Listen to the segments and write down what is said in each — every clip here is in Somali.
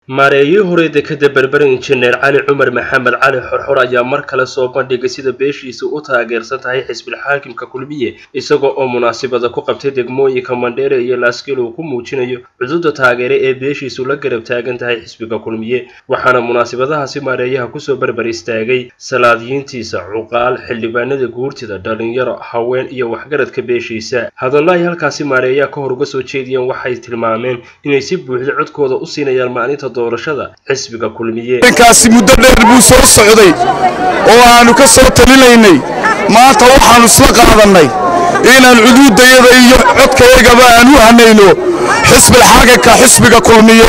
maareeyihii hore dekada berbera injineer cali cumar maxamed cali xorxor ayaa mar kale soo bandhigay sida beeshiisa u taageersan tahay xisbil xaakimka kulmiye isagoo oo munaasabada ku qabtay degmooyinka mandheere iyo laaskiil uu ku muujinayo cududa taageere ee beeshiisu la garab taagan tahay xisbiga kulmiye waxaana munaasabadahaasi maareeyaha kusoo berber istaagay salaadiyiintiisa cuqaal xildhibaanada guurtida dhalinyaro haween iyo waxgaradka beeshiisa hadallo ay halkaasi maareeyaha ka hor uga soo jeediyeen waxay tilmaameen inay si buuxda codkooda u siinayaan maalinta doorashada xisbiga kulmiye ninkaasi muddo dheer buu soo socday oo aanu ka soo talinaynay maanta waxaannu isla qaadannay inaan cuduuddayada iyo codkayagaba aan u hanayno xisbil xaganka xisbiga kulmiye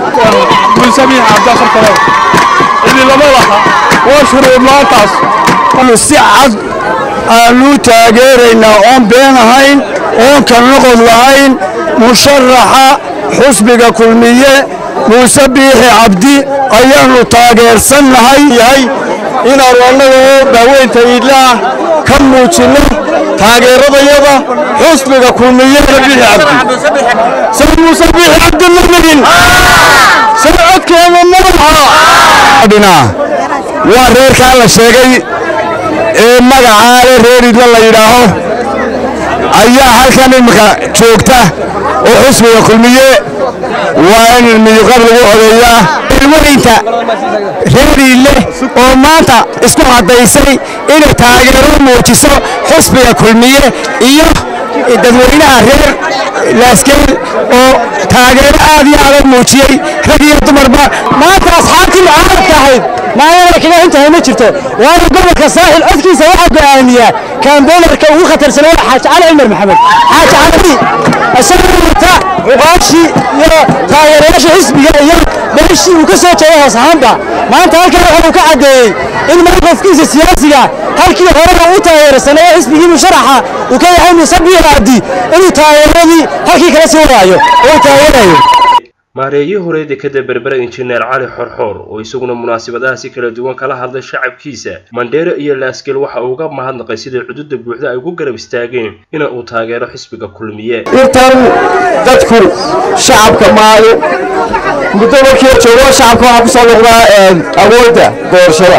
si cad aannu taageeraynaa oon been ahayn oon ka noqon lahayn musharaxa xusbiga kulmiye muuse biixi cabdi ayaannu taageersannahay yahay inaannu annagoo baaweynta iidlaah ka muujinno taageeradayada xusbiga kulmiye biixi cabdi say muuse biixi cabdi ma nagin say codkeena madaxa waa reerkaa la sheegay ee magacaale reer idla la yidhaaho ayaa halkan imika joogta oo xusbiga kulmiye waa in miyuqab lagu odeeyaa ilmarinta reeriile oo maanta isku caddaysay inay taageero muujiso xusbiga kulmiye iyo dadweynaha reer laaskeel oo taageero aad iyo adag muujiyey rag iyo dumarba maanta asxaabtii mucaaradka ahayd maalina kaga intahay ma jirto waana gobolka saaxil codkiisa waxaa go'aamiyaa kaambeynarka ugu khatarsan waa xaaji cali cumar maxamed xaaji cali isagoo wata cuqaashii iyo taageerayaasha xisbiga iyo beeshii uu ka soo jeeday hoos ahaanba maanta halkan waxa uu ka caddeeyey in mowqifkiisa siyaasiga halkii horeba uu taageersanay ee xisbigii musharaxa uu ka yahay muuse biixi cabdi inuu taageeradii halkii kala sii wadaayo oo uu taageerayo maareeyihii hore dekada berbera injineer cali xorxoor oo isaguna munaasabadahaasi kala duwan kala hadlay shacabkiisa mandheere iyo laaskeel waxa uu uga mahadnaqay sidai cududa buuxda ay ugu garab istaageen ina uu taageero xisbiga kulmiye intan dadku shacabka maayo muddo markii joogo shacabka waxaa ku soo noqdaa awoodda doorashada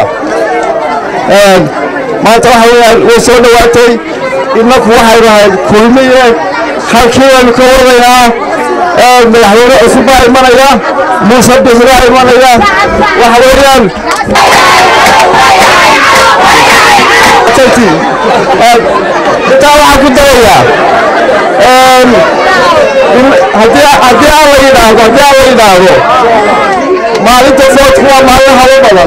maanta waxa weyaan way soo dhowaatay inaku waxaynu ahayd kulmiye halkii waynu ka wadaynaa madaxweyne cusub baa imanaya muuse bixi baa imanaya waxa weeyaan intaa waxaan ku darayaa haddii aan la yidhaahdo haddii aan la yidhaahdo maalinta foodku waa maalin habo badan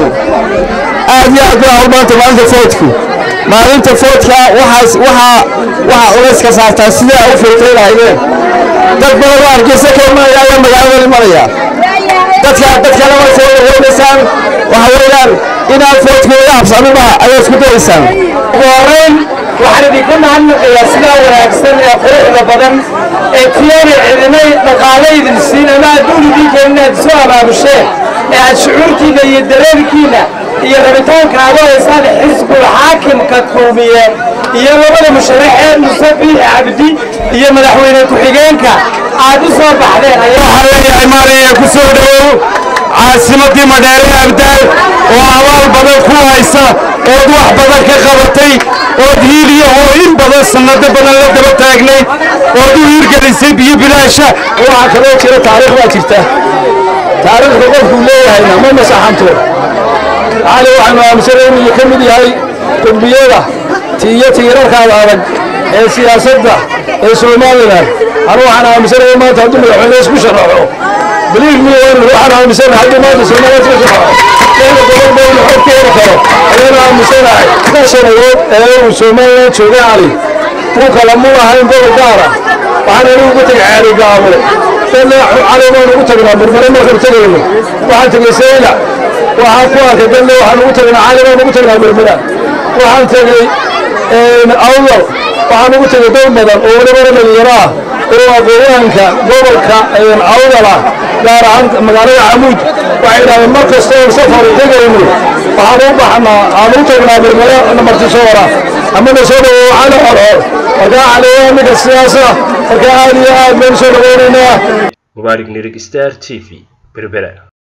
aad iyo aad bay hawl maanta maalinta foodku maalinta foodka waxaas waxaa waxaa culays ka saartaa sidee ay u filtay lahaydeen dad badan oo argeysa ka imanaya ayaa magaalada imanaya dadka dadkana way soo dhaweynaysaan waxa weeyaan inaan foodkooda habsamimaha ayaa isku dayaysaan ugu horrayn waxaan idinka mahadnaqayaa sidaa wanaagsan ee quruxda badan ee tiyaana cidinay dhaqaale idin siin ama adduun idiin keenin inaad isu abaabusheen ee aad shucuurtiinna iyo dareenkiinna iyo rabitaanka aad u haysaan xisbul xaakimka kulmiye iyo labada musharaxee muuse biixi cabdi iyo madaxweyne ku-xigeenka aad u soo baxdeen waxaa leeyahay maaraya ku soo dhowow caasimadii madheere abdaal oo abaal badan ku haysa ood wax badan ka qabatay ood hiiliya oo in badan sannado badan la daba taagnay ood u hiirgelisay biyo bilaasha waxaa kaloo jira taariikh baa jirta taariikhda qofkuu leeyahayna ma masaxanto cali waxaanu aaminsanay inuu ka mid yahay qurbiyada tiiyo tiirarkaada adag ee siyaasadda ee somalilan anu waxaan aaminsanaya maanta hadduu madaxweyne isku sharaxo believe me waxaan aaminsanahay hadduu maanta somalilan isku sharaxo keena gobol baynu xog ka heli karo ayaanu aaminsanahay ka shanayood ee uu somalilan jooga cali uu kala mu ahayn gobol gaara waxaan anigu ugu tegay caali gaabo dadna cali baan ugu tagnaa murmare markaan tegayno waxaan tegay sayla waxaan ku arkay dadna waxaan ugu tagnaa cali baan ugu tagnaa murmara waxaan tegey awdal waxaan ugu tegay dad badan oo walibana dhalinyaro ah oo aqoonyahanka gobolka awdal ah gaar ahaan magaalada camuud waxay idhahdeen mar kasta oo safar tegayno waxaan u baxnaa aan u tagnaa murmare namartisoora ama na soo dhawow cali xorxor markaa cali waa ninka siyaasa markaa aad iyo aad baynu soo dhaweynaynaa mubaarig nirig star t v berbera